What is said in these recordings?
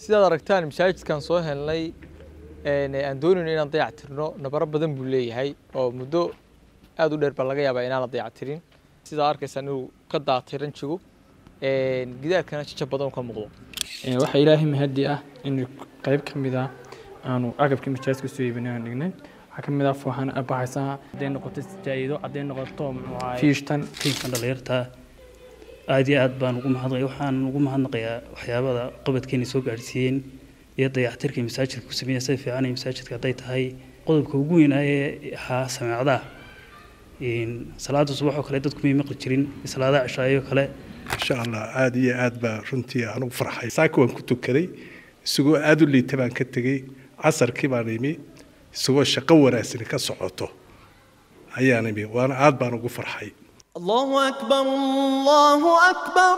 sidaad aragtaan masaajidkan soo helnay aan doonayno inaan dayactirno nabaro badan buu leeyahay oo muddo aada u dheer baa laga yaabaa inaan la dayactirin sidaa arkaysaan inuu ka daatiran jigo gidaarkana jijab badan ka muuqdo waxaa ilaahay mahadi ah in qayb ka mid ah aanu agabkii majaajidka soo iibinay aan dhignay waxaa ka mid ah fooxan baxaysaa hadday noqoto jaa'ido hadday noqoto fiishtan fiishtan dhalinyarta aad iyo aad baan ugu mahadnaqay waxaan ugu mahadnaqayaa waxyaabada qabadkeena soo gaadhsiiyeen iyo dayactirka masaajidka ku sameeya sida fiican ee masaajidka hadday tahay qodobka ugu weyn ee ahaa sameecadaha salaada subax oo kale dadku may maqli jirin salaadaha cishaayo kale insha allah aada iyo aad baa runtii aan ugu farxay saaka waan ku tukaday isagoo aada u liita baan ka tegey casarkii baan imi isagoo shaqo wanaagsani ka socoto ayaan imi waana aad baan ugu farxay allahu akbar allahu akbar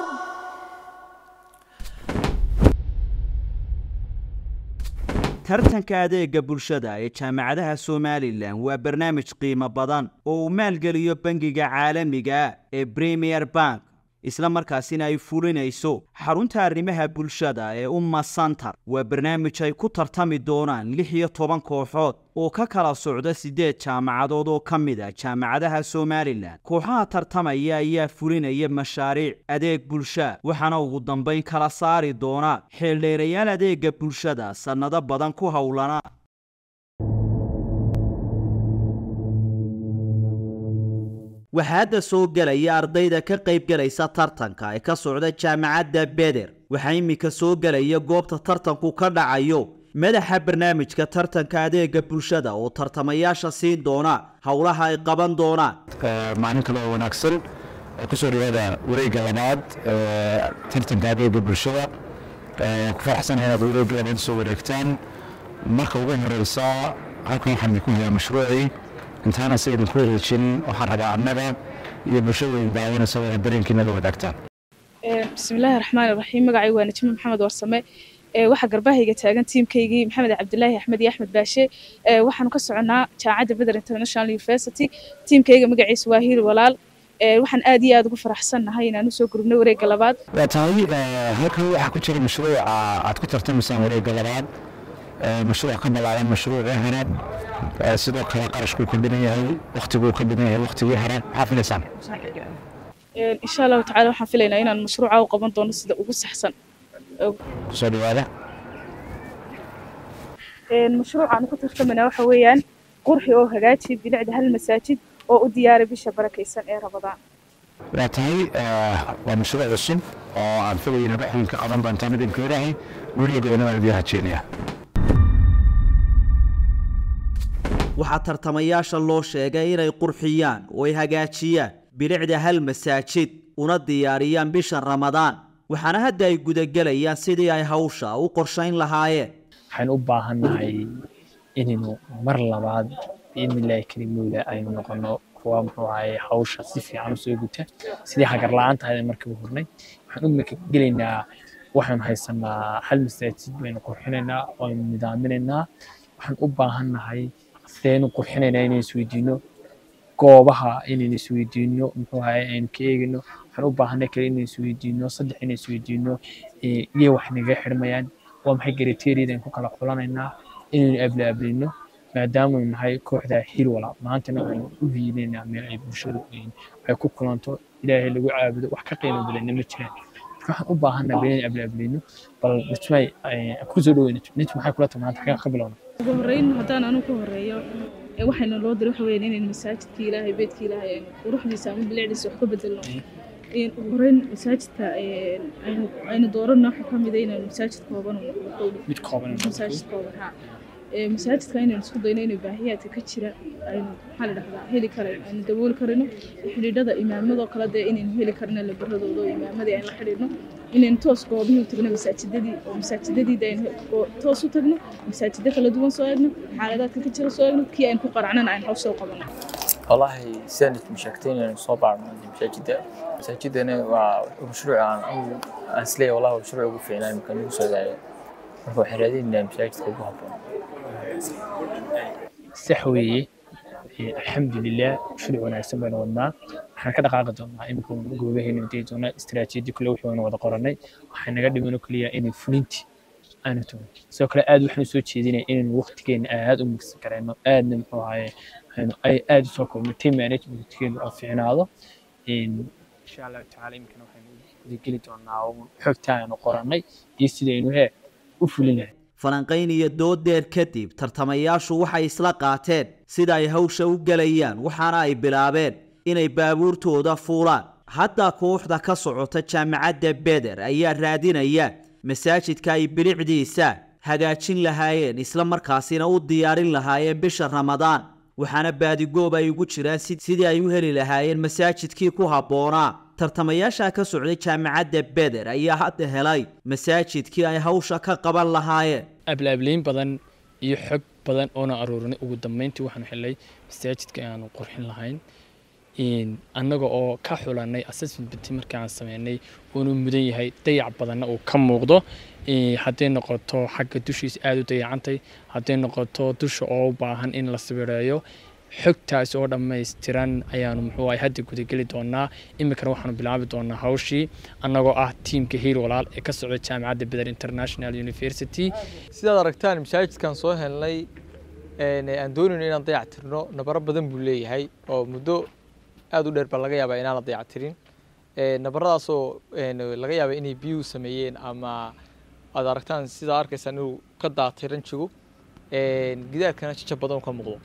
tartanka adeega bulshada ee jaamacadaha somalilan waa barnaamij qiimo badan oo uu maalgeliyo bangiga caalamiga ee premier bank isla markaasina ay fulinayso xarunta arrimaha bulshada ee umma santar waa barnaamij ay ku tartami doonaan lix iyo toban kooxood oo ka kala socda siddeed jaamacadood oo ka mid a jaamacadaha somalilan kooxaha tartamaya ayaa fulinaya mashaariic adeeg bulsha waxaana ugu dambayn kala saari doona xeeldheerayaal adeega bulshada sannado badan ku howlana waxaa hadda soo gelaya ardayda ka qaybgelaysa tartanka ee ka socda jaamacadda beder waxaa iminka soo gelaya goobta tartanku ka dhacayo madaxa barnaamijka tartanka adeega bulshada oo tartamayaasha siin doona howlaha ay qaban doonaan maalin kale oo wanaagsan kusoo dhawaada wareegga labaad tartanka adeega bulshada ku faraxsanahay inaad wareegga labaad soo wareegtaan marka ugu horeysa halkan waxaan idinku hayaa mashruucii intaana si idinku wareejin waxaan rabaa annaga iyo bulshada daawanaysa waa dareenkiina la wadaagtaan bismillaahi raxmaani raxiim magacaygu waa najmi maxamed warsame waxaa garbahayga taagan tiimkaygii maxamed cabdilaahi axmed iyo axmed baashe waxaanu ka soconnaa jaamacadda beder international university tiimkayga magaciisa waa hiil walaal waxaan aad iyo aad ugu faraxsannahay inaan usoo gurubnay wareegga labaad waa tahay halkan waxaa ku jira mashruuca aad ku tartamaysaan wareegga labaad mashruuc ka balaaran mashruucii hore sidoo kale qarashkuu ka badan yahay waktiguu ka badan yahay waktigii hore maxaa filaysaan insha allahu tacala waxaan filaynaa inaan mashruuca u qaban doono sida ugu saxsan kusoo dhawaada mashruucaanu ku tartamanaa waxa weeyaan qurxi oo hagaaji bilicda hal masaajid oo u diyaara bisha barakaysan ee rabadaan waa tahay waa mashruuc cusub oo aan filayna baxin ka qaban doontaan idinka ilaahay gurigeedana waan idiin hajeenayaa waxaa tartamayaasha loo sheegay inay qurxiyaan oo ay hagaajiyaan bilicda hal masaajid una diyaariyaan bisha ramadaan waxaana hadda ay gudagelayaan sidii ay hawsha u qorshayn lahaayeen waxaynu u baahannahay inaynu mar labaad biidnillaahi karimuula aynu noqono kuwa muxuu ahaye hawsha si fiican usoo guta sidii hagar la-aan tahay markii u hurnay waxaan u gelaynaa waxaynu haysanaa hal masaajid baynu qurxinaynaa waynu nidaaminaynaa waxaan u baahannahay sidaynu qurxinaynaa inaynu isweydiino goobaha inaynu isweydiino muxuu ahaye aynu ka eegino waxaan u baahanay kale inaynu isweydiino saddex inaynu isweydiino iyo wax naga xidhmayaan waa maxay gariteeriyada aynu ku kala xulanaynaa inaynu ablaablayno maadaamanu nahay kooxda hil wala maantana waxaynu u hiilaynaa meel ay bulshadu ay ku kulanto ilaahay lagu caabudo wax ka qiimo badanna ma jiraan waxaan u baahanaa bal inaynu ablaablayno bal nitmay kusoo dhaweyna nit maxay kula tahay maanta xagaa ka bilowna ugu horreyn haddaan anu ka horreeyo waxayna loo diray waxa weeyaan inaynu masaajidkii ilaahay beedkii ilaahay aynu quruxdiisa ama bilicdiisa wax ka bedelno ugu horreyn masaajidka aynu dooranno waxa ka mid a inaynu masaajid kooban mid kooban masaajid kooban ha masaajidka inaynu isku dayno inay baahiyaadka ka jira aynu maxaa la dhahdaa heli karayno aynu dabooli karayno xidhiidhada imaamadoo kale dee inaynu heli karno labaradooda oo imaamadii aynu la xidhiidhno inaynu toos goobihii u tagno masaajidadii oo masaajidadii aynu toos u tagno masaajidda kala duwan soo eegno xaaladaadka ka jira soo eegno kii aynu ku qaracnana aynu hawsha u qabano والله سنة مشاكتين يعني صوب على المساجد المساجد أنا ومشروع عن أنسلي والله مشروع وقف يعني مكان يوصل يعني هو حرادين المساجد كلها sax weeye alxamdulilah mashruuc wanaagsan baynu wadnaa waxaan ka dhaqaaqi doonaa imika goobaheena dii doonaa istiraatiiji kule wixii waynu wada qoranay waxay naga dhiman oo keliya inay fulinti aanu tumin sidoo kale aad waxaan soo jeedinaya inaynu waqtigeena aad u migsan karayno aadna muxuu ahaye aynu ay aad usoo koobno team managementkeenu oo fiicnaado insha allahu tacaala iminkana waxaynu gudageli doonaa xogta aanu qorannay iyo sidaynu he u fulinahay falanqayn iyo doodeer kadib tartamayaashu waxay isla qaateen sida ay hawsha u gelayaan waxaana ay bilaabeen inay baabuurtooda fuulaan hadda kooxda ka socota jaamacadda beder ayaa raadinaya masaajidka ay bilicdiisa hagaajin lahaayeen isla markaasina u diyaarin lahaayeen bisha ramadaan waxaana baadigoob ay ugu jiraan sidii ay u heli lahaayeen masaajidkii ku habboonaa tartamayaasha ka socday jaamacadda beder ayaa hadda helay masaajidkii ay hawsha ka qaban lahaayeen ablaableyn badan iyo xog badan oona aruurinay ugu dambeyntii waxaanu helay masaajidka aanu qurxin lahayn annaga oo ka xulanay assessment bati markii aan sameynay uunu mudan yahay dayac badanna uu ka muuqdo hadday noqoto xagga dushiisa aada u dayacantay hadday noqoto dusha oo u baahan in la sawireeyo xogtaas oo dhammaystiran ayaanu muxuu ahay hadda gudageli doonaa iminkana waxaanu bilaabi doonaa hawshii annagoo ah tiimka hiil walaal ee ka socda jaamacadda beder international university sidaad aragtaan masaajidkan soo helnay aan doonayno inaan dayac tirno nabaro badan buu leeyahay oo muddo aada u dheer baa laga yaabaa inaan la dayac tirin nabaradaasoo laga yaaba inay biyuhu sameeyeen ama aad aragtaan sidaa arkaysaan inuu ka daatay ranjigu gidaarkana jajab badan ka muuqdo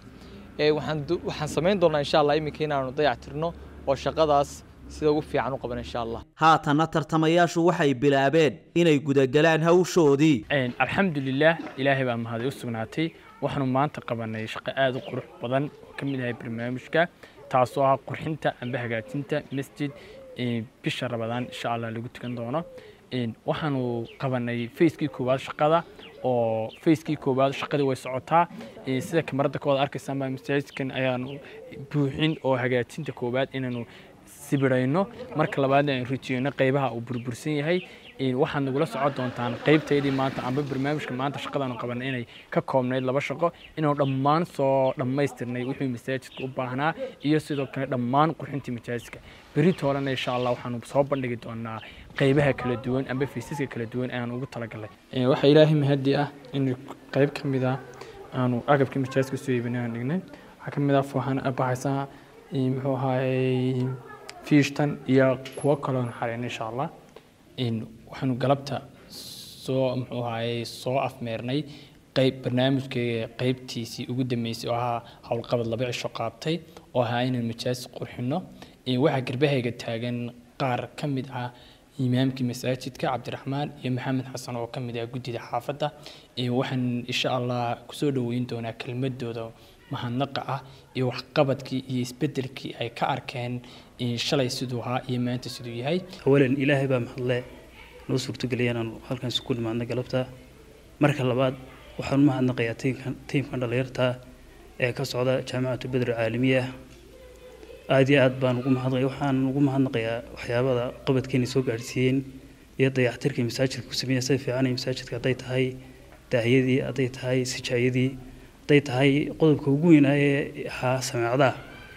waxaan samayn doonaa insha allah iminka inaanu dayac tirno oo shaqadaas sida ugu fiican u qaban insha allah haatanna tartamayaashu waxay bilaabeen inay gudagalaan hawshoodii alxamdulilah ilaahay baa mahaday u sugnaatay waxaanu maanta qabanay shaqo aada u qurux badan oo ka mid ahay barnaamijka taasoo ah qurxinta amba hagaajinta masjid bisha rabadaan insha allah lagu tukan doono waxaanu qabanay facekii koowaad shaqada oo facekii koowaad shaqadii way socotaa sida kamarada koowaad arkaysaan baa masaajidkan ayaanu buuxin oo hagaajinta koowaad inaanu sibirayno marka labaadna aan rijiyeyno qaybaha uu burbursan yahay waxaad nagula socon doontaan qaybtaydii maanta amba barnaamijka maanta shaqadaanu qabanay inay ka koobnayd laba shaqo inaanu dhammaan soo dhammaystirnay wixii masaajidka u baahnaa iyo sidoo kale dhammaan qurxintii masaajidka berri toolena insha allah waxaanu soo bandhigi doonaa qaybaha kala duwan amba fiisaska kala duwan ayaan ugu talagalay waxaa ilaahay mahadi ah in qayb ka mid ah aanu agabkii masaajidka soo iibinay aan dhignay waxaa ka mid ah fooxana abaxaysa muxuu ahaayey fiishtan iyo kuwo kaloon xareyn insha allah waxaanu galabta soo muxuu ahaayey soo afmeernay qayb barnaamijkeega qaybtiisii ugu dambeysay oo ahaa howlqabad laba cisho qaabtay oo ahaa inaan majaajid qurxino waxaa garbahayga taagan qaar ka mid ah imaamkii masaajidka cabdiraxmaan iyo maxamed xasan oo ka mid ah guddida xaafadda waxaan insha allah kusoo dhoweyn doonaa kelmadooda mahadnaqa ah iyo waxqabadkii iyo isbedelkii ay ka arkeen shalay siduu ahaa iyo maanta siduu yahay awalan ilaahay baa mahadle noo suurtogeliya inaanu halkan isku nimaadna galabta marka labaad waxaan u mahadnaqayaa tiimkan tiimkan dhallinyarta ee ka socda jaamacatu bedr caalamiya aada iyo aad baan ugu mahadnaqaya waxaan ugu mahadnaqayaa waxyaabada qabadkeena soo gaadhsiiyeen iyo dayactirkii masaajidka ku sameeya sida fiican ee masaajidka hadday tahay daahiyadii hadday tahay sijaayadii hadday tahay qodobka ugu weynaa ee ahaa sameecadaha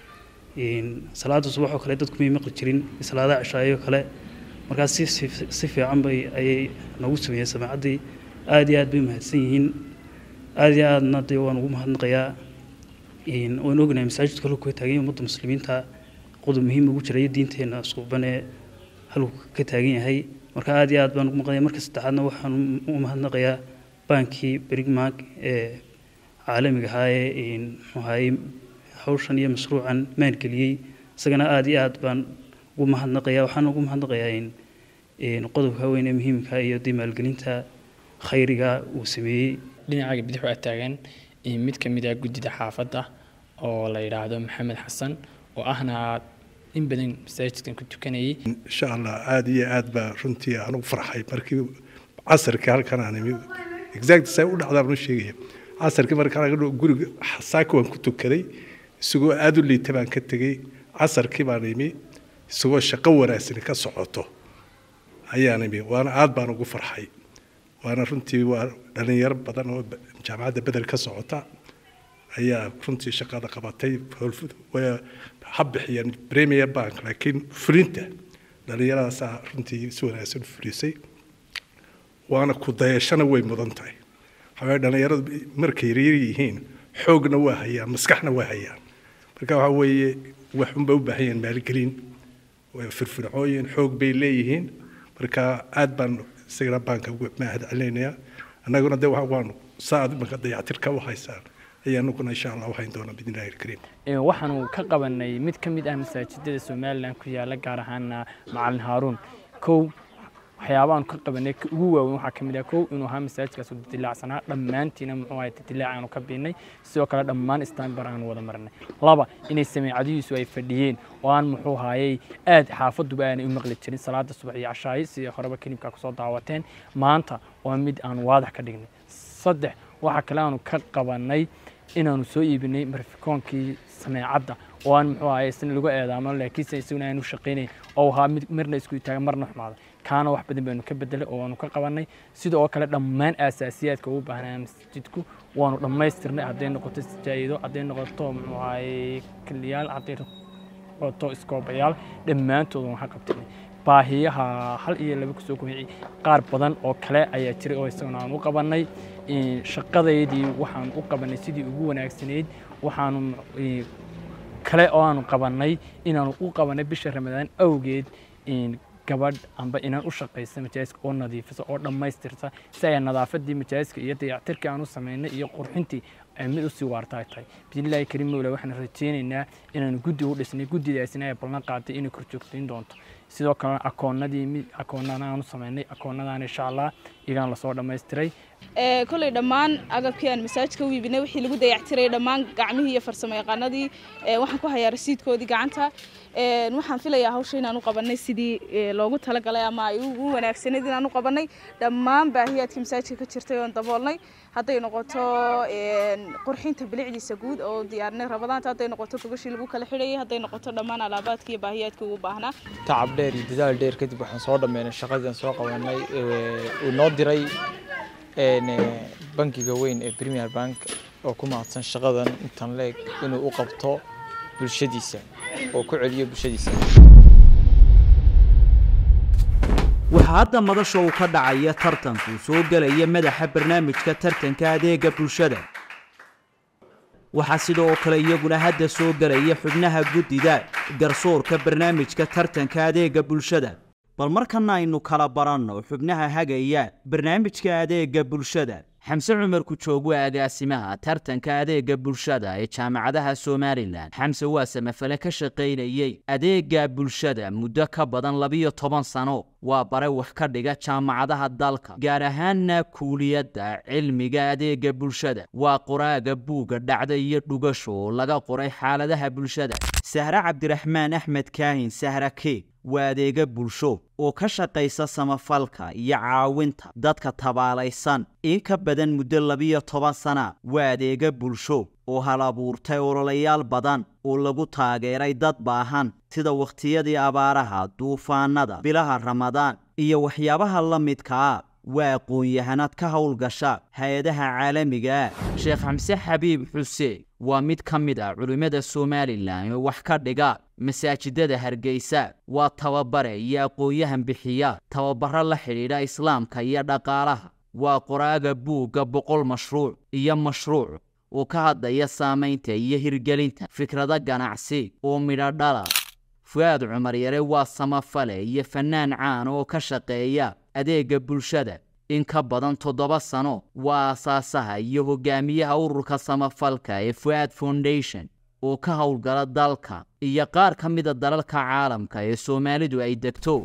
salaada subax oo kale dadku may maqli jirin salaadaha cishaayo kale markaas si si fiican bay ayay noogu sameeyeen sameecaddii aada iyo aad bay mahadsan yihiin aada iyo aadna dee waan ugu mahadnaqayaa waan ognahay masaajidku halku ka taagan yahay ummadda muslimiinta qodob muhiim ugu jira iyo diinteena suuban ee halku ka taagan yahay marka aada iyo aad baan ugu maqlaya marka saddexaadna waxaan u mahadnaqayaa baankii berigmark ee caalamiga ahaa ee muxuu ahaayey hawshan iyo mashruucan maalgeliyey isagana aada iyo aad baan ugu mahadnaqayaa waxaan ugu mahadnaqayaa qodobka weyn ee muhiimka iyo dee maalgelinta khayriga uu sameeyey dhinacaaga bidix waa taagan mid ka mid ah guddida xaafadda oo la yidhaahdo maxamed xasan oo ahna in badan masaajidkan ku tukanayay insha allah aada iyo aad baa runtii aan u farxay markii casarkii halkan aan imi exact say u dhacdaa baan u sheegaya casarkii markaan aga guriga saaka waan ku tukaday isagoo aada u liita baan ka tegey casarkii baan imi isagoo shaqo wanaagsan ka socoto ayaan imi waana aada baan ugu farxay waana runtii waa dhalinyaro badan oo jaamacadda bedel ka socota ayaa runtii shaqada qabatay ha bixiyeen premier bank laakiin fulinta dhalinyaradaasa runtii si wanaagsan u fulisay waana ku dayashana way mudan tahay waxaweye dhallinyaradu markay yaryar yihiin xoogna waa hayaan maskaxna waa hayaan marka waxaa weeye waxunba u baahan yahin maalgelin waa firfircooyin xoog bay leeyihiin marka aad baan isagana baanka ugu mahad celinayaa annaguna de waanu saa imanka dayactirka u haysaan ayaanuguna insha allah waxayn doonaa bidnillahi alkariim waxaanu ka qabanay mid ka mid ah masaajidada somalilan ku yaala gaar ahaana macalin haaruun kow waxyaabaanu ka qabanay ugu waaweyn waxaa kamid ah kow inuu ahaa masaajidkaas u dilaacsanaa dhammaantiina muxuu ahay dilaac aanu ka biinay sidoo kale dhammaan istaanbar aanu wada marnay laba inay sameecadihiisu ay fadhiyeen oo aan muxuu ahaayey aad xaafaduba aanay u maqli jirin salaada subax iyo cashaayi sidii horeba kelibkaa kusoo daawateen maanta waa mid aanu waadax ka dhignay saddex waxaa kale aanu ka qabanay inaanu soo iibinay marfikoonkii sameecadda oo aan muxuu ahaye isna lagu eedaamo laakiinse isaguna aanu shaqaynayn oo ahaa mid marna isku taaga marna xumaada kaana wax badan baynu ka bedelay oo waanu ka qabanay sida oo kale dhammaan aasaasiyaadka ugu baahnaa masjidku waanu dhammaystirnay hadday noqoto sijaayido hadday noqoto muxuu ahaye kaliyaal hadday noqoto iskoobayaal dhammaantood waan ka qabtinay baahiyaha hal iyo laba kusoo kooxi qaar badan oo kale ayaa jiray oo isaguna aan u qabanay shaqadeydii waxaan u qabanay sidii ugu wanaagsanayd waxaanu kale oo aanu qabanay inaanu u qabanay bisha ramadaan awgeed gabadh amba inaan u shaqaysa majaajiska oo nadiifisa oo dhammaystirta si ay nadaafadii majaajiska iyo dayactirkii aan u samaynay iyo qurxintii ay mid usii waarta ay tahay bismillahi kariim mawla waxaan rajaynaynaa inaanu guddi u dhisnay guddidaasina ay ballan qaaday inay korjoogtayn doonto sidoo kalena akoonadii akoonada aanu samaynay akoonadaan insha allah iyagaan lasoo dhammaystiray kolley dhammaan agabkii aan masaajidka u iibinay wixii lagu dayactiray dhammaan gacmihii iyo farsamo yaqaanadii waxaan ku hayaa rasiidkoodii gacanta waxaan filayaa hawsha inaan u qabanay sidii loogu talagalay ama ay ugu wanaagsanayd inaan u qabanay dhammaan baahiyaadkii masaajidka ka jirtay oon daboolnay hadday noqoto qurxinta bilicdiisa guud oo diyaarinay rabadaanta hadday noqoto gogashii lagu kala xidhayay hadday noqoto dhammaan alaabaadkii iyo baahiyaadkii ugu baahnaa tacab dheer iyo dadaal dheer kadib waxaan soo dhammeynay shaqadii aan soo qabanay uu noo diray bankiga weyn ee premier bank oo ku mahadsan shaqadan intan leeg inuu u qabto bulshadiisa oo ku celiyo bulshadiisa waxaa hadda madasha uu ka dhacaya tartanku soo gelaya madaxa barnaamijka tartanka adeega bulshada waxaa sidoo kale iyaguna hadda soo gelaya xubnaha guddida garsoorka barnaamijka tartanka adeega bulshada bal markana aynu kala baranno xubnaha hagaya barnaamijka adeega bulshada xamse cumar kujoog waa agaasimaha tartanka adeega bulshada ee jaamacadaha somalilan xamse waa samafale ka shaqaynayey adeega bulshada muddo ka badan labiyo toban sano waa bare wax ka dhiga jaamacadaha dalka gaar ahaanna kuuliyadda cilmiga adeega bulshada waa qoraaga buugga dhacda iyo dhugasho oo laga qoray xaaladaha bulshada sahre cabdiraxmaan axmed kaahin sahra keeg waa adeega bulsho oo ka shaqaysa samafalka iyo caawinta dadka tabaalaysan in ka badan muddo labiyo toban sana waa adeega bulsho oo hal abuurtay ololayaal badan oo lagu taageeray dad baahan sida wakhtiyadii abaaraha duufaanada bilaha ramadaan iyo waxyaabaha la midkaa waa aqoon-yahanad ka howlgasha hay-adaha caalamiga ah sheekh xamse xabiib xuseen waa mid ka mid ah culimmada somalilan oo wax ka dhiga masaajidada hargeysa waa tababare iyo aqoon-yahan bixiya tababaro la xidhiidha islaamka iyo dhaqaalaha waa qoraaga buugga boqol mashruuc iyo mashruuc oo ka hadlaya saamaynta iyo hirgelinta fikrado ganacsi oo midho dhala fu-aad cumar yare waa samafale iyo fannaan caan oo ka shaqeeya adeega bulshada in ka badan toddoba sano waa aasaasaha iyo hogaamiyaha ururka samafalka ee fu-aad foundation oo ka howlgala dalka iyo qaar ka mida dalalka caalamka ee soomaalidu ay degto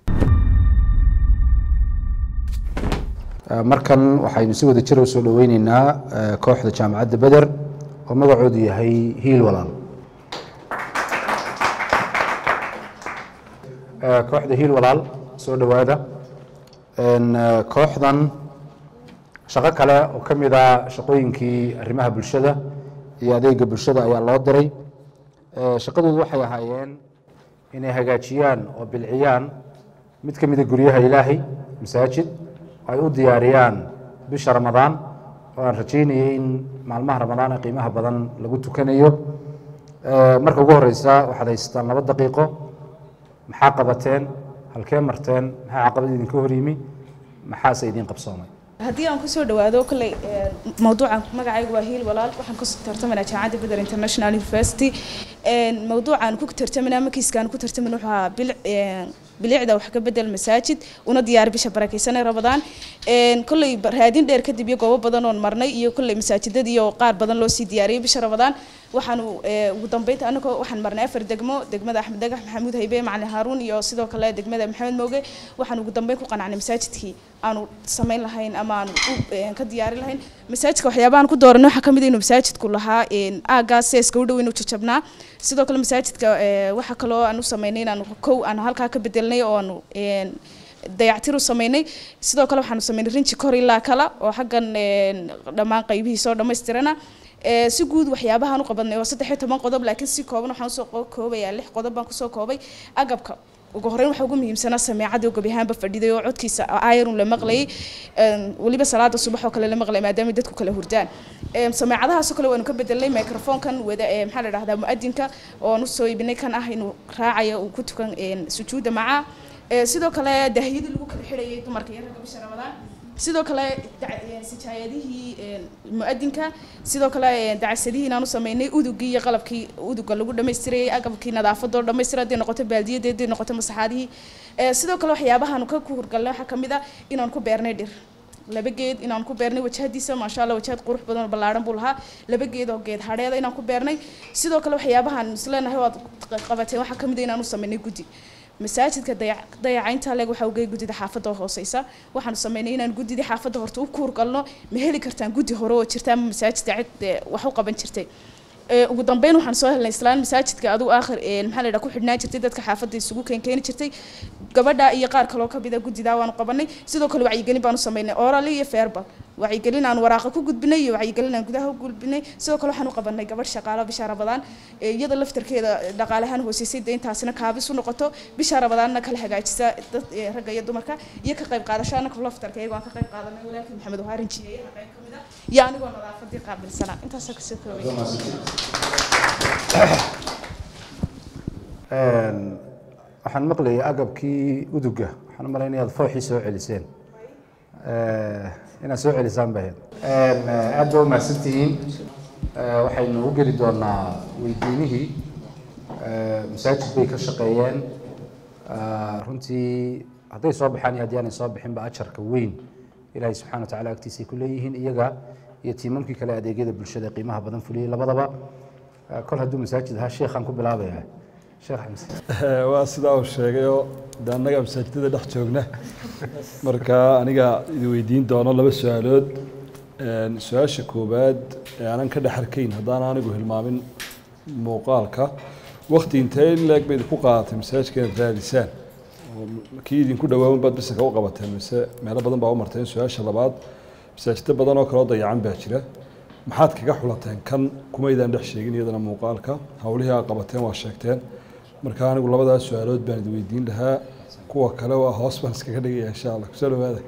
markan waxaynu si wada jira usoo dhoweyneynaa kooxda jaamacadda beder oo magacoodu yahay hiil walaal kooxda hiil walaal soo dhowaada kooxdan shaqo kale oo ka mid a shaqooyinkii arrimaha bulshada iyo adeega bulshada ayaa loo diray shaqadoodu waxay ahaayeen inay hagaajiyaan oo bilciyaan mid ka mida guryaha ilaahay masaajid ay u diyaariyaan bisha ramadaan oo aan rajaynayay in maalmaha ramadaan ee qiimaha badan lagu tukanayo marka ugu horeysa waxaad haysataan laba daqiiqo maxaa qabateen halkee marteen maxaa caqabad idinka hor yimi maxaase idiin qabsoomay haddii aan kusoo dhawaado kolley mawduucan magacaygu waa hiil walaal waxaan ku tartamanaa jaamacadda beder international university mawduucan ku tartamanaa makiiskaan ku tartaman wuxuu ahaa bil bilicda wax ka bedel masaajid una diyaar bisha barakeysanay rabadaan kolley raadin dheer kadib iyo goobo badan oon marnay iyo kolley masaajidada iyo qaar badan loo sii diyaariyay bisha rabadaan waxaanu ugu dambeynta anagoo waxaan marnay afar degmo degmada axmed dagax maxamuud haybe macalin haaruun iyo sidoo kale degmada maxamed mooge waxaan ugu dambeyn ku qanacnay masaajidkii aanu samayn lahayn ama aanu ka diyaari lahayn masaajidka waxyaabahan ku dooranay waxaa kamid inuu masaajidku lahaa aagaas seeska u dhow inuu jajabnaa sidoo kale masaajidka waxaa kaloo aan u sameynay inaanu kow aanu halkaa ka bedelnay oo aanu dayactir u sameynay sidoo kale waxaanu sameynay rinji kor ilaa kala oo xaggan dhammaan qaybihiisa oo dhammaystirana si guud waxyaabahaan u qabanay oo saddex iyo toban qodob laakiin si kooban waxaan usoo koobayaa lix qodob baan kusoo koobay agabka ugu horreyn waxaa ugu muhiimsanaa sameecadii oo gebi ahaanba fadhiday oo codkiisa ayarun la maqlayay weliba salaada subax oo kale la maqlay maadaama dadku kala hurdaan sameecadahaasoo kale waanu ka bedelnay microfonkan wada maxaa la dhahdaa mu-adinka oon usoo iibinay kan ah inuu raacayo uu ku tukan sujuuda macaa sidoo kale daahiyadii lagu kala xidhayay dumarka iyo ragga bisha ramadaan sidoo kale sijaayadihii mu-adinka sidoo kale dacasadihii inaan u sameynay udugii iyo qalabkii uduga lagu dhamaystirayay agabkii nadaafadoo dhamaystira hadday noqoto baaldiyada hadday noqoto masaxaadihii sidoo kale waxyaabahaanu ka hurgalnay waxaa kamid ah inaan ku beernay dhir laba geed inaan ku beernay wajahadiisa maasha allah wajahad qurux badan oo ballaaran buu lahaa laba geed oo geed hadheeda inaan ku beernay sidoo kale waxyaabahaan isleenahay waad qabateen waxaa kamid ah inaan u sameynay guddi masaajidka dayacaynta leeg waxaa ugey guddida xaafadda oo hooseysa waxaanu sameynay inaan guddidii xaafadda horta u kuur galno ma heli kartaan guddi hore oo jirta ama masaajidka cid wax u qaban jirtay ugu dambeyn waxaan soo helnay islaan masaajidka adigu aakhir maxaa la yidhaha ku xidhnaan jirtay dadka xaafadda isugu keenkeeni jirtay gabadha iyo qaar kaloo kamid a guddidaa waanu qabanay sidoo kale wacyigelin baanu sameynay orally iyo feerbal wacyigelin aan waraaqa ku gudbinay iyo wacyigelin aan gudaha u gudbinay sidoo kale waxaan u qabanay gabadh shaqaalo bisha rabadaan iyada laftarkeeda dhaqaalahaan hooseysay dee intaasina kaabis u noqoto bisha rabadaanna kala hagaajisa dad ragga iyo dumarka iyo ka qayb qaadasho anaka laftarka iyagoo aan ka qayb qaadanay walaalkii maxamed wahaarin jiyeeyaha qayb kamid ah iyo anigoo nadaafadii qaabilsana intaasoo kasoo koobay waxaan maqlayay agabkii uduga waxaan u malaynaya aad fooxii soo celiseen inaad soo celisaan bahed aad ba umahadsantihiin waxaynu u geli doonaa weydiinihii masaajid bay ka shaqeeyeen runtii hadday soo baxaan iyo haddii aanay soo bixinba ajarka weyn ilaahay subxana wa tacala agtiisay ku leeyihiin iyaga iyo tiimamkii kale adeegyada bulshada qiimaha badan fuliyey labadaba kol hadduu masaajid ahaa sheekhaan ku bilaabaya sheekh xamse waa sidaa uu sheegayoo de annaga masaajidada dhex joogna marka aniga idi weydiin doono laba su-aalood su-aasha koowaad ee aanan ka dhex arkayn haddaan anigu hilmaamin muuqaalka wakti intee in leeg ba idinku qaadatay masaajidka inaad raadisaan kii idinku dhawaawan baad bisanka u qabateen mise meelo badan baa u marteen su-aasha labaad masaajiddo badan oo kaleo dayacan baa jira maxaad kaga xulateen kan kumaydaan dhex sheegin iyadana muuqaalka howlihii aad qabateen waa sheegteen marka anigu labadaas su-aalood baan idi weydiin lahaa kuwa kale waa hoos baan iskaga dhigaya insha allah kusoo dhawaada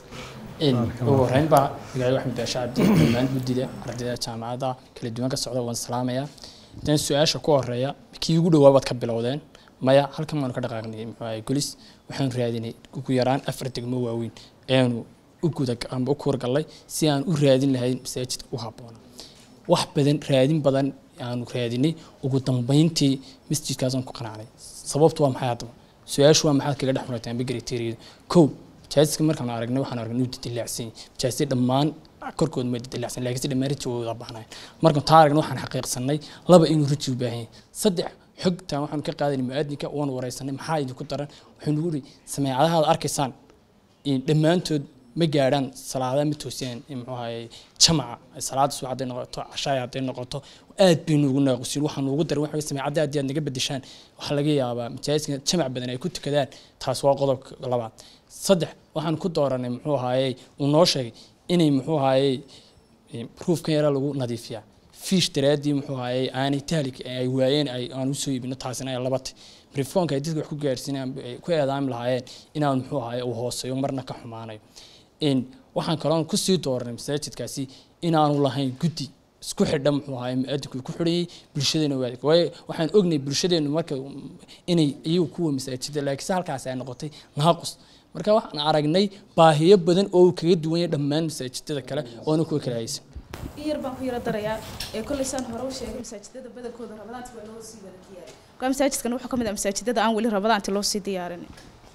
ugu horeyn baa magacayga axmed baasha cabdi dhammaan guddida ardayda jaamacadda kala duwan ka socda waan salaamayaa dan su-aasha ku horeeya kii ugu dhawaa baad ka bilowdeen maya halkan waanu ka dhaqaaqnay muxuu ahay golis waxaanu raadinay ugu yaraan afar degmo waaweyn ayaanu u guda amba u kuurgallay si aan u raadin lahayn masaajidka u habboona wax badan raadin badan aanu raadinay ugu dambeyntii masjidkaasaan ku qanacnay sababtu waa maxay haddaba su-aashu waa maxaad kaga dhex murateen bagriteeriyadu kow majaajidka markaan aragnay waxaan aragnay inuu didilacsan yahay majaajidda dhammaan korkooda ma didilacsan laakiin si dhammaan riji wada baahnay markaan taa aragnay waxaan xaqiiqsanay laba inuu riji u baahan yahay saddex xogtaan waxaanu ka qaadanay mu'aadinka waanu wareysanay maxaa idinku daran wuxuu nagu yidhi sameecadahaad arkaysaan dhammaantood ma gaadhaan salaadaha ma toosiyaan muxuu ahaye jamaca salaada subax hadday noqoto cashaaya hadday noqoto aad baynu ugu naaqusin waxaan ugu daran waxa sameecadda haddii aad naga bedeshaan waxaa laga yaabaa majaaliska jamac badan ay ku tukadaan taas waa qodobka labaad saddex waxaan ku dooranay muxuu ahaye uu noo sheegay inay muxuu ahaye ruufkan yara lagu nadiifiyaa fiish daraaddii muxuu ahaye aanay tahlik ay waayeen ay aan usoo iibino taasina ay labatay brifoonka ay dadka wax ku gaarsiinayaan ay ku eedaami lahaayeen inaan muxuu ahaye uu hooseeyo marna ka xumaanayo waxaan kaloon kusii dooranay masaajidkaasi inaanu lahayn guddi isku xidha muxuu ahaay mu-adinku ku xidhayay bulshadeena waadig waayo waxaan ognay bulshadeenu marka inay iyagu kuwa masaajida laakiinse halkaasi ay noqotay naaqus marka waxaan aragnay baahiyo badan oo uu kaga duwan yahay dhammaan masaajidada kale oona kuwa kale haysan in yar baan ku yara darayaa ee kolley saan hore u sheegay masaajidada badankooda rabadaanti waa loo sii wada diyaariyay marka masaajidkan wuxuu ka mid ah masaajidada aan weli rabadaanti loo sii diyaarin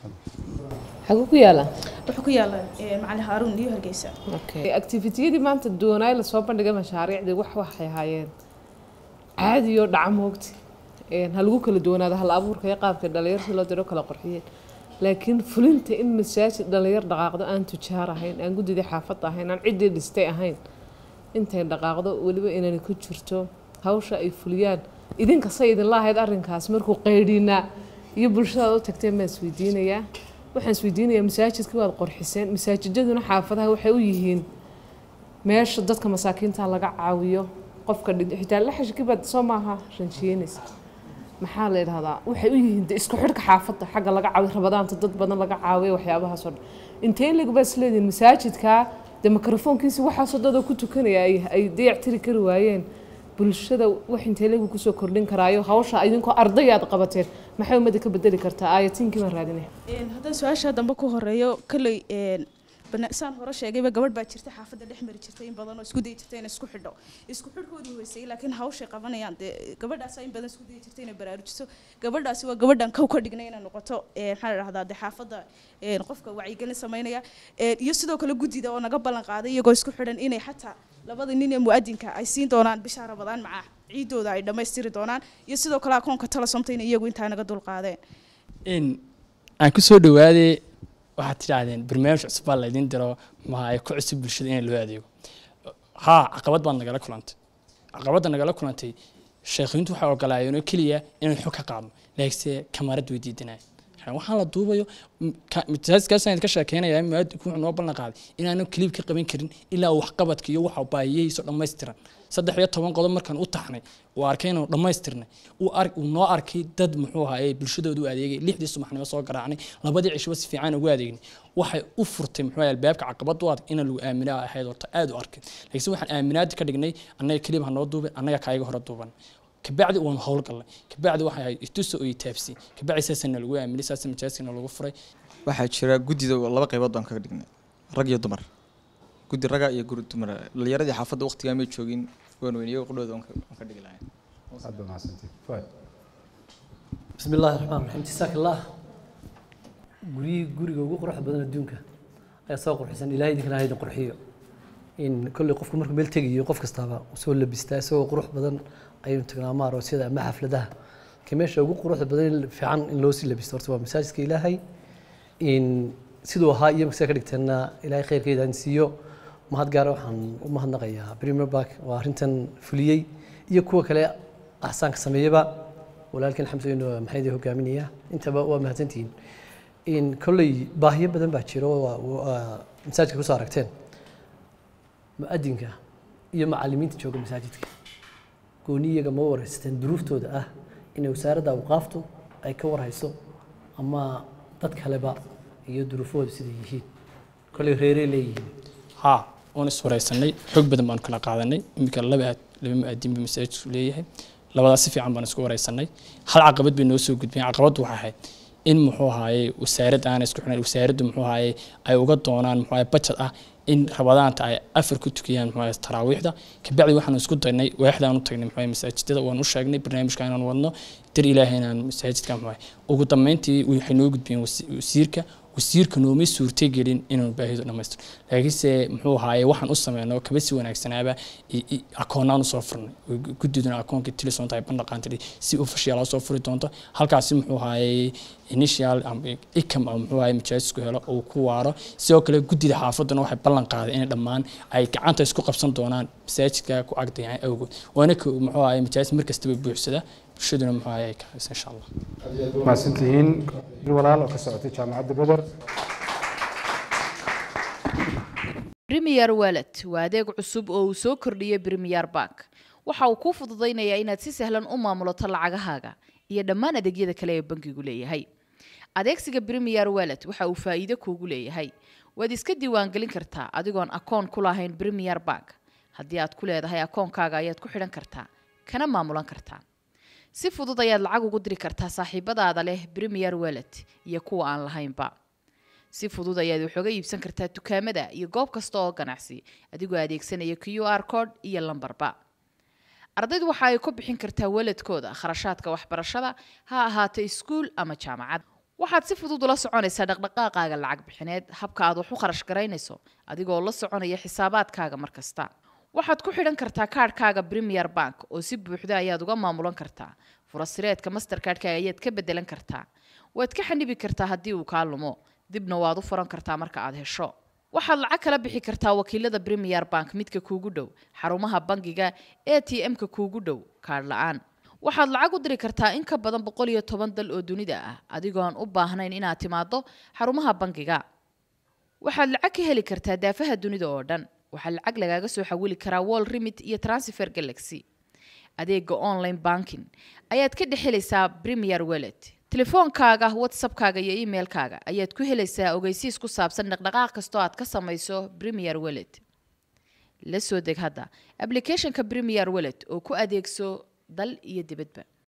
xaguu ku yaala wuxuu ku yaala macali haaruun iyo hargeysa activitiyadii maanta doonaay lasoo bandhigay mashaariicdii wax waxay ahaayeen caadiyo dhaca moogti ha lagu kala duwanaado hal abuurka iyo qaabka dhalinyarta loo diro kala qorxiyeen laakiin fulinta in masaajid dhalinyar dhaqaaqdo aan tujaar ahayn aan guddidii xaafadda ahayn aan ciddii dhistay ahayn intay dhaqaaqdo weliba inani ku jirto hawsha ay fuliyaan idinka say idinla ahayd arrinkaas markuu qaydhinaa iyo bulshadaad u tagteen baan isweydiinayaa waxaan isweydiinayaa masaajidkii waad qorxiseen masaajidaduna xaafadaha waxay u yihiin meesha dadka masaakiinta laga caawiyo qofka xitaa laxashkii baad soo maaha ranjiyeynaysa maxaa la yidhahdaa waxay u yihiin isku xidhka xaafadda xagga laga caawiyo rabadaanta dad badan laga caawiyo waxyaabahaasoo dhan intee leg baa isleedihin masaajidkaa dee mikrofoonkiisi waxaasoo dadoo ku tukanaya ay dayactiri kari waayeen bulshada wax intee legu kusoo kordhin karaayo hawsha idinkoo arday aad qabateen maxay ummadda ka bedeli kartaa aayatiinkii baan raadinaya haddaan su-aasha dambe ku horeeyo kolley saan hore sheegayba gabadh baa jirta xaafadda dhex mari jirtay in badan oo isku dayi jirtay inay isku xidho isku xidhkoodii hoysayay laakiin hawshay qabanayaan dee gabadhaasa in badan isku dayi jirtay inay baraarujiso gabadhaasi waa gabadhan kow ka dhignay inay noqoto maxaa la dhahdaa dee xaafadda qofka wacyigelin samaynaya iyo sidoo kale guddida oo naga ballan qaaday iyagoo isku xidhan inay xataa labada nin ee mu'adinka ay siin doonaan bisha rabadaan maca ciidooda ay dhammaystiri doonaan iyo sidoo kale akoonka talasomta in iyagu intaa naga dulqaadeen aan ku soo dhawaadee waxaad tidhaahdeen barnaamij cusub baa laydin diro maxaa ku cusub bulshada in loo adeego haa caqabad baad nagala kulantay caqabadda nagala kulantay sheekhiintu waxay ogolaayeenoo keliya inaan xog ka qaadno laakiinse kamarad way diidanaya waxaan la duubayo mitaasiskaasaan ka sheekeynayaa muaadinku wuxuu noo ballan qaaday inaanu kaliib ka qaban karin ilaa uu waxqabadka iyo waxa baahiyihiisa dhammaystiran saddex iyo toban qodob markaan u taxnay uu arkay inuu dhammaystirnay uu noo arkay dad muxuu ahaye bulshadooda u adeegay lixdii subaxnimo soo garaacnay labadii cishba si fiican ugu adeegnay waxay u furtay muxuu ahaye albaabka caqabad u adag in lagu aamina ahayd horta aad u arkay laakiinse waxaan aaminaadi ka dhignay annaga kaliib ha noo duubay annaga kaayaga hore duuban kabacdi waan howlgalnay kabacdi waxay ahayd ituso iyo taabsi kabacdi saasana lagu aaminay saasa majaaskana lagu furay waxaa jira guddida laba qaybood baan kaga dhignay rag iyo dumar guddi raga iyo guri dumar dhalinyaradii xaafadda waqtigaa may joogin waan weyniyo qudhooda waan ka dhigi lahayn بسم الله الرحمن الرحيم جزاك الله guriyii guriga ugu quruxda badan adduunka ayaa soo qurxisan ilaahay idinkana hayda qurxiyo in kolley qofku markuu meel tegayo qof kastaaba soo labistaa isagoo qurux badan ayaynu tagnaa ma aroosyada ama xafladaha ka meesha ugu quruxda badan fiican in loo sii labisto horta waa masaajidka ilaahay in siduu ahaa iyo masaa ka dhigteenna ilaahay khayrkeeda aan siiyo mahad gaara waxaan u mahadnaqayaa premier bark waa arrintan fuliyey iyo kuwa kale axsaanka sameeyaba walaalkan xamsooyin maxay hogaaminaya intaba waa mahadsantihiin in kolley baahiyo badan baa jiro masaajidka kusoo aragteen mu-adinka iyo macalimiinta jooga masaajidka gooni iyaga ma wareysteen duruuftooda ah inay wasaaradda awqaaftu ay ka warhayso ama dad kaleba iyo duruufahooda siday yihiin kolley reerey leeyihiin haa waan is wareysanay xog badan baanu kala qaadanay iminka laba aad laba mu-aadin buu masaajidku leeyahay labadaas si fiican baan isku wareysanay hal caqabad bay noo soo gudbeen caqabaddu waxay ahayd in muxuu ahaaye wasaarad aan isku xidhan wasaaraddu muxuu ahaaye ay uga doonaan muxuu ahaaye budget ah in rabadaanta ay afar ku tukiyaan muxuu ahaaye taraawiixda kabacdi waxaanu isku daynay waaxdaan u tagnay muxuu ahaaye masaajidada waan u sheegnay barnaamijka inaan wadno dir ilaahay inaan masaajidka muxuu ahaaye ugu dambeyntii waxay noo gudbiyeen wasiirka wasiirka nooma suurtagelin inaanu baahido dhammaystir laakiinse muxuu ahaaye waxaan u sameyno kaba si wanaagsanaaba akoonaan usoo furnay guddiduna akoonkii tilisonta ay bandhaqaantay si official soo furi doonto halkaasi muxuu ahaaye initial ikam ama muxuu ahaaye majaajisku helo uu ku waaro sidoo kale guddida xaafaduna waxay ballan qaaday inay dhammaan ay gacanta isku qabsan doonaan masaajidka ku agdayahay awgood waana muxuu ahaaye majaajis markastaba buuxsada bulshaduna muxuu ahaaye ka haysa insha allah mahadsantihiin walaal oo ka socotay jaamacadda beder Premier Wallet waa adeeg cusub oo uu soo kordhiyey Premier Bank. Waxa uu kuu fududaynayaa inaad si sahlan u maamulato lacagahaaga iyo dhammaan adeegyada kale ee bankigu leeyahay. Adeegsiga Premier Wallet waxa uu faa'iido kuugu leeyahay. Waad iska diiwaangelin kartaa adigoon akoon ku lahayn Premier Bank. Haddii aad ku leedahay akoonkaaga ayaad ku xidhan kartaa, kana maamulan kartaa. Si fudud ayaad lacag ugu diri kartaa saaxiibadaada leh Premier Wallet iyo kuwa aan lahaynba. si fudud ayaad wax uga iibsan kartaa dukaamada iyo goob kasta oo ganacsi adigoo adeegsanaya q r code iyo lambarba ardaydu waxa ay ku bixin kartaa waladkooda kharashaadka waxbarashada ha ahaato iskuul ama jaamacad waxaad si fudud ula soconaysaa dhaqdhaqaaqaaga lacag bixineed habka aad wax u kharash garaynayso adigoo la soconaya xisaabaadkaaga mar kasta waxaad ku xidhan kartaa kaadhkaaga premier bank oo si buuxda ayaad uga maamulan kartaa furasireedka mastercardka ayaad ka bedelan kartaa waad ka xanibi kartaa haddii uu kaa lumo dibna waad u furan kartaa marka aad hesho waxaad lacag kala bixi kartaa wakiilada premier bank midka kuugu dhow xarumaha bangiga a t m-ka kuugu dhow kaadh la-aan waxaad lacag u diri kartaa in ka badan boqol iyo toban dal oo dunida ah adigoon u baahnayn inaad timaado xarumaha bangiga waxaad lacag ka heli kartaa daafaha dunida oo dhan waxaa lacag lagaaga soo xawili karaa wall remit iyo transfer galaxy adeega online banking ayaad ka dhex helaysaa premier wellet telefoonkaaga whatsappkaaga iyo emailkaaga ayaad ku helaysaa ogeysiis ku saabsan dhaqdhaqaaq kastoo aad ka samayso premier wellet la soo deg hadda applicationka premier wellet oo ku adeegso dal iyo dibadba